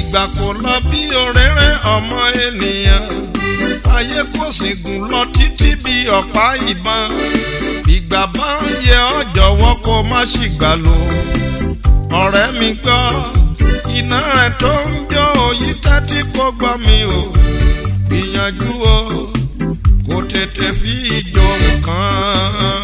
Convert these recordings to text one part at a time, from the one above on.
ìgbà kò lọ bí òréré ọmọ ènìyàn ayé kò sì gùn lọ títí bí ọ̀pá ìbọn ìgbà bá ń yẹ ọ́ jọ̀wọ́ kó má sì gbà lò ọ̀rẹ́ mi gbọ́ iná rẹ̀ tó ń jó òyì tẹ́tí kó gbọ́ mi o gbìyànjú o kò tètè fi ìjọ nǹkan.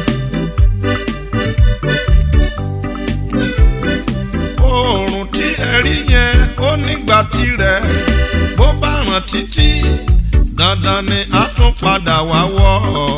oòrùn tí ẹ rí yẹn ó nígbà tirẹ̀ bó bá ràn títí dandan ni a tún padà wá wọ̀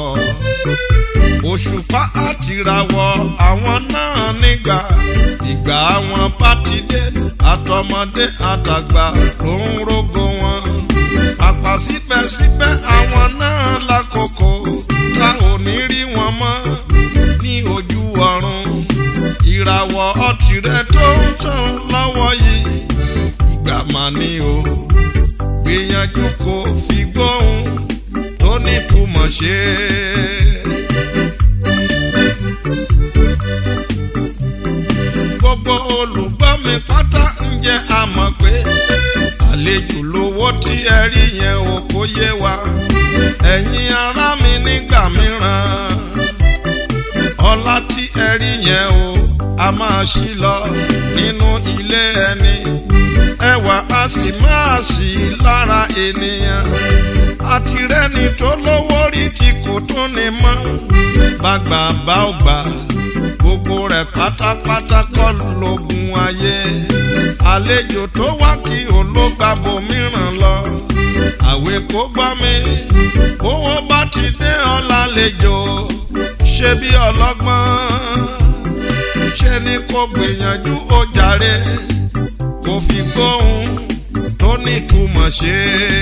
òṣùpá àtìràwọ̀ àwọn náà nígbà ìgbà àwọn bá ti dé àtọmọdé àtàgbà ló ń rógo wọn pàpà síbẹ̀síbẹ̀ àwọn náà lákòókò tá ò ní rí wọn mọ́ ní ojú ọ̀run ìràwọ̀ ọtìrẹ tó ń tàn lọ́wọ́ yìí ìgbà mà ní o gbìyànjú kó fi gbóhùn tó nítumọ̀ ṣe. gbogbo olùgbọ́ mi pátá ń jẹ́ àmọ̀ pé àlejò lówó tí ẹ rí yẹn ò kó yé wa ẹ̀yin ará mi nígbà mìíràn ọlá tí ẹ rí yẹn o a máa ṣí lọ nínú ilé ẹni ẹwà a sì máa sí lára ènìyàn àtirẹ́ni tó lówó rí tí kò tún ní mọ́ bàgbà bá ò gbà gbogbo rẹ̀ pátápátá kọ́ lógun ayé àlejò tó wá kí ológbàbò mìíràn lọ àwẹ̀ kó gbọ́ mi owó bá ti dé ọ̀la lejò ṣe bí ọlọ́gbọ́n ṣe ni kò gbìyànjú ó jàre kò fi gbóhùn tó nítumọ̀ ṣe.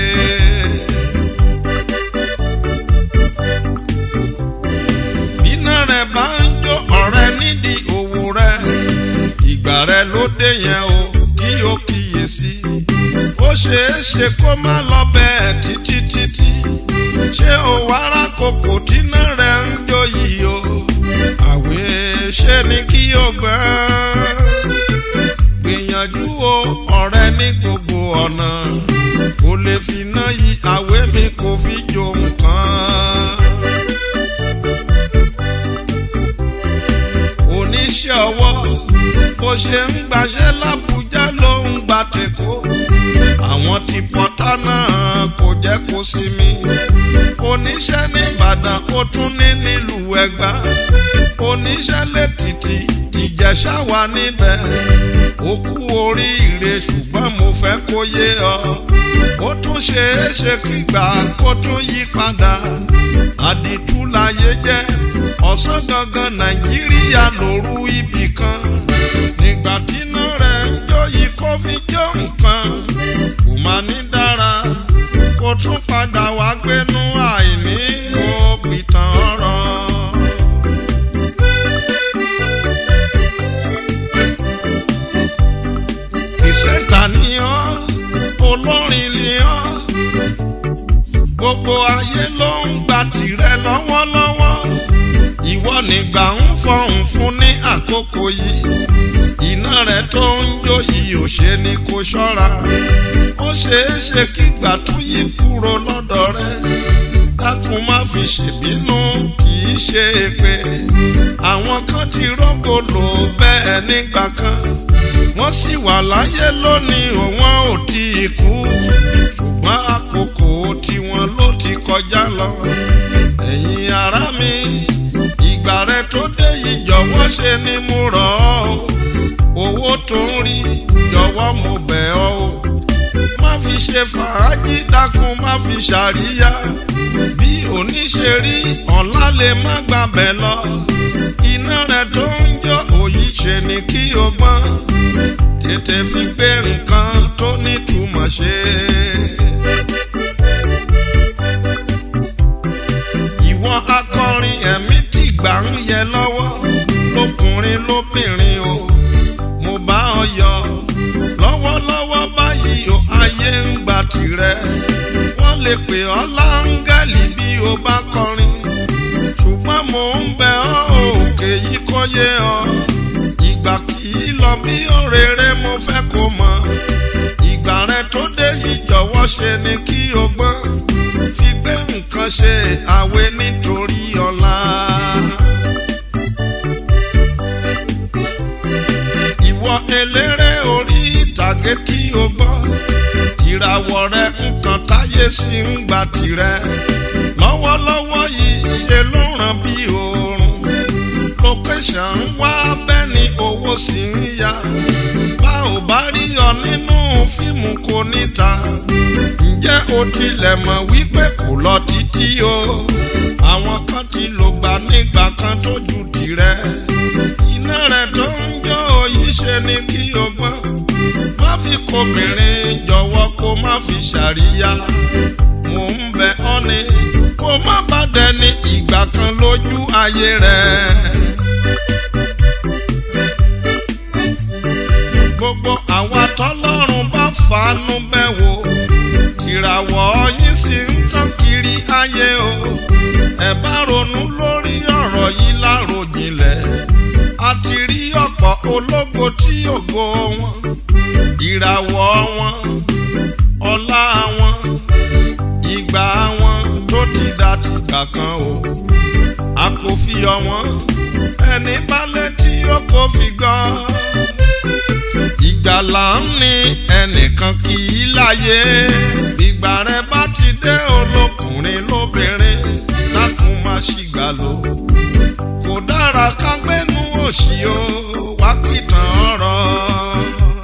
bínú rẹ̀ bá ń jó ọ̀rẹ́ nídìí òwò rẹ̀ ìgbà rẹ̀ ló dé yẹn o kí o kíyèsí ó ṣeé ṣe kó má lọ bẹ́ẹ̀ títí títí ṣé o wàrà kòkò dínà rẹ̀ ń jó yìí o àwẹ̀ ṣe ni kí o gbẹ́ gbìyànjú o ọ̀rẹ́ ní gbogbo ọ̀nà kò lè fi ná yí àwẹ̀ mi kò fi jó nǹkan. oníṣẹ́ ọwọ́ bó ṣe ń gbaṣẹ́ lábújá ló ń gba tèkó àwọn tí pọ́tà náà kò jẹ́ kó sinmi oníṣẹ́ ní Ìbàdàn ó tún ní nílùú Ẹ̀gbá oníṣẹ́ lẹ́kìtì Ìjẹ̀ṣà wà níbẹ̀ ó kú oríire ṣùgbọ́n mo fẹ́ kó yé ọ ó tún ṣeé ṣe kígbà kó tún yí padà àdìtú láyé jẹ́ ọ̀sán gangan Nàìjíríà lóru ibì kan nígbà tíná rẹ̀ ń jó yìí kó fi jó nǹkan kò má ní dára kó tún padà wá gbénú àìní òpìtàn ọ̀rọ̀. ìṣẹ̀ta ni ọ́ olórin ni ọ́ gbogbo ayé ló ń gba tìrẹ lọ́wọ́lọ́wọ́ ìwọ nígbà ń fọhùn fún ní àkókò yìí iná rẹ tó ń jó yìí ò ṣe ni kó ṣọ́ra ó ṣeé ṣe kígbà tún yí kúrò lọ́dọ̀ rẹ dákun má fi ṣèbínú kì í ṣe pé àwọn kan ti rọ́gò lò bẹ́ẹ̀ nígbà kan wọ́n sì wà láyé lónìí òun ò tí ì kú ṣùgbọ́n àkókò tiwọn ló ti kọjá lọ ẹ̀yin ará mi ìgbà rẹ tó dé yìí jọ̀wọ́ ṣe ni mo rọ̀ ọ́ owó tó ń rí jọ̀wọ́ mo bẹ̀ ọ́ o má fi ṣe fàájì dákun má fi ṣàríyá bí òní ṣe rí ọ̀la lè má gbàbẹ̀ lọ iná rẹ̀ tó ń jó òyì ṣe ni kí o gbọ́n tètè fi gbé nǹkan tó nítumọ̀ ṣe. ìwọ akọrin ẹ̀mí tí gbà ń yẹ lọ́wọ́ lókùnrin lóbìnrin o mo bá ọ yọ lọ́wọ́lọ́wọ́ báyìí o ayé ń gbà tirẹ̀ wọ́n lè pè ọ́ láńgẹ́lì bí o bá kọrin ṣùgbọ́n mo ń bẹ ọ́ òkè yìí kó yé ọ ìgbà kì í lọ bí òrèrè mo fẹ́ kó mọ̀ tó dé yìí jọ̀wọ́ ṣe ni kí o gbọ́n fi gbé nǹkan ṣe àwẹ̀ nítorí ọ̀la. ìwọ eléré orí ìtàgé kí o gbọ́ ìràwọ̀ rẹ nǹkan táyé sí ń gba tirẹ̀ lọ́wọ́lọ́wọ́ yìí ṣe ló ràn bí oorun location ń wá bẹ́ẹ̀ ni owó sì ń yá bá ò bá rí ọ nínú fíìmù kò níta ǹjẹ́ o tilẹ̀ mọ̀ wípé kò lọ títí o àwọn kan ti lò gbà nígbà kan tó ju tirẹ̀ iná rẹ̀ tó ń jó yìí ṣe ni kí o gbọ́n má fi kobìnrin jọ̀wọ́ kó má fi ṣàríyá mò ń bẹ ọ́ ni kó má bá dẹni ìgbà kan lójú ayé rẹ̀. gbogbo àwa tọ́lọ́run bá fàánú bẹ̀ wò ìràwọ̀ yìí sì ń tàn kiri ayé o ẹ bá ronú lórí ọ̀rọ̀ yìí láròjinlẹ̀ a ti rí ọ̀pọ̀ ológo tí ògo wọn ìràwọ̀ wọn ọlá wọn ìgbà wọn tó ti dá tìgbà kan o a kò fi yọ wọn ẹni bá létí ó kò fi gan ìgbàlà ń ní ẹnìkan kì í láyé ìgbà rẹ bá ti dé olókùnrin lóbìnrin dákun má ṣìgbà lò kò dára ká gbénú òṣì o wá pìtàn ọ̀rọ̀.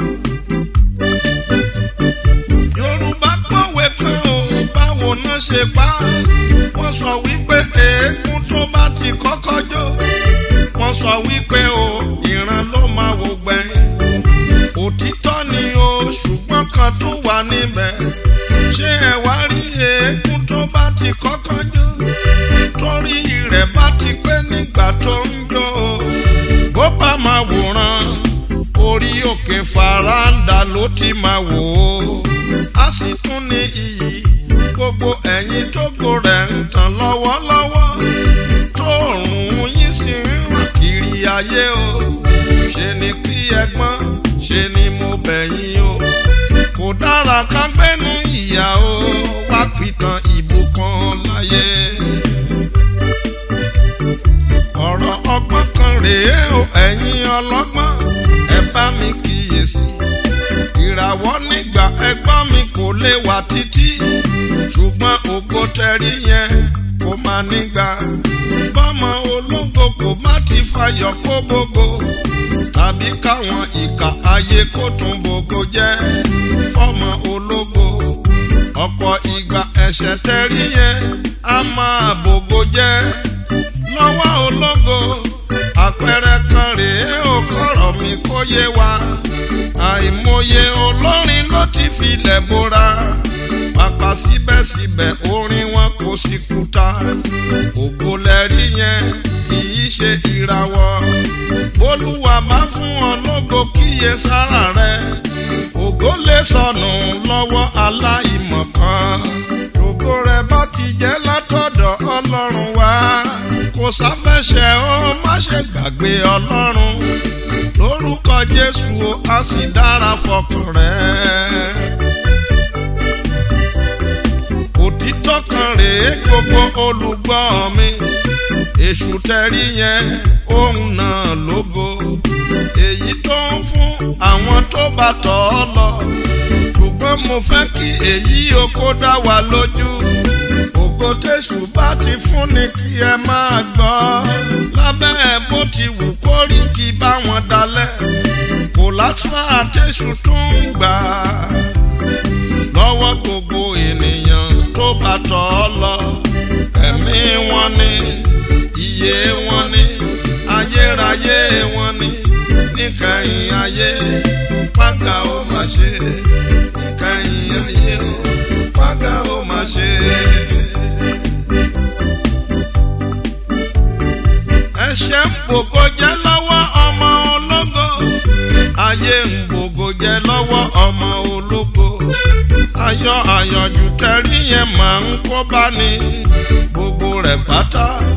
yorùbá pọ̀wé kan o báwo náà ṣe pa wọ́n sọ wípé eégún tó bá ti kọ́kọ́ jó wọ́n sọ wípé o ìran ló máa wò gbẹ̀yìn òtítọ́ ni o ṣùgbọ́n kan tún wà níbẹ̀ ṣé ẹ wá rí eégún tó bá ti kọ́kọ́ jó torí rẹ̀ bá ti pé nígbà tó ń jó o bó bá máa wòran orí òkè faranda ló ti máa wò ó a sì tún ní iyì gbogbo ẹ̀yin tógo rẹ̀ ń tàn lọ́wọ́lọ́wọ́ tóòrùn yín sì ń ràn kiri ayé o ṣe ni kí ẹgbọ́n ṣe ni mo bẹ̀yìn o kò dára ká gbẹ́nu ìyá o wá pìtàn ìbùkún láyé. ọ̀rọ̀ ọgbọ́n kan rèé o ẹ̀yin ọlọ́gbọ́n ẹ bá mi kíyèsí. ìràwọ̀ nígbà ẹgbọ́n mi kò lè wà títí ṣùgbọ́n ògo tẹ̀rí yẹn kò máa nígbà. bọ́mọ ológo kò má ti fàyọ̀ kó gbogbo tàbí káwọn ìka ayé kó tún gbogbo jẹ́ fọ́mọ ológo ọ̀pọ̀ ìgbà ẹ̀ṣẹ̀ tẹ̀rí yẹn á máa bògo jẹ́ lọ́wọ́ ológo àpẹẹrẹ kan rèé ó kọ̀rọ̀ mi kó yé wa àìmọye olórin ló ti filẹ̀ bora pàpà síbẹ̀síbẹ̀ orin wọn kò sí kúta ògo lẹ́rí yẹn kì í ṣe ìràwọ̀ olúwa bá fún ọ lógo kíyè sára rẹ ògo lè sọnù lọ́wọ́ aláìmọ̀kan ògo rẹ bá ti jẹ́ látọ̀dọ̀ ọlọ́run wá kò sáfẹ́ṣẹ̀ ó má ṣe gbàgbé ọlọ́run lórúkọ jésù ó á sì dára fọkàn rẹ. òtítọ́ kan rèé gbogbo olùgbọ́ mi èṣù tẹ́rí yẹn òun náà lógo èyí tó ń fún àwọn tó bá tọ̀ ọ́ lọ ṣùgbọ́n mo fẹ́ kí èyí o kó dá wa lójú ògo tẹ̀sù bá ti fún ni kí ẹ máa gbọ́ lábẹ́ ẹ bó ti wù kó rí kí bá wọn dalẹ̀ kò látúrà tẹ̀sù tó ń gbà lọ́wọ́ gbogbo ènìyàn tó bá tọ̀ ọ́ lọ ẹ̀mí wọn ni iye wọn ni ayérayé wọn ni níkẹyìn ayé pàgà ó má ṣe níkẹyìn ayé ó pàgà ó má ṣe. ẹ̀ṣẹ̀ ń gbogbo jẹ́ lọ́wọ́ ọmọ ológo ayé ń gbogbo jẹ́ lọ́wọ́ ọmọ ológo ayọ̀ àyànjú tẹ́rí yẹn máa ń kó bá ní gbogbo rẹ̀ pátá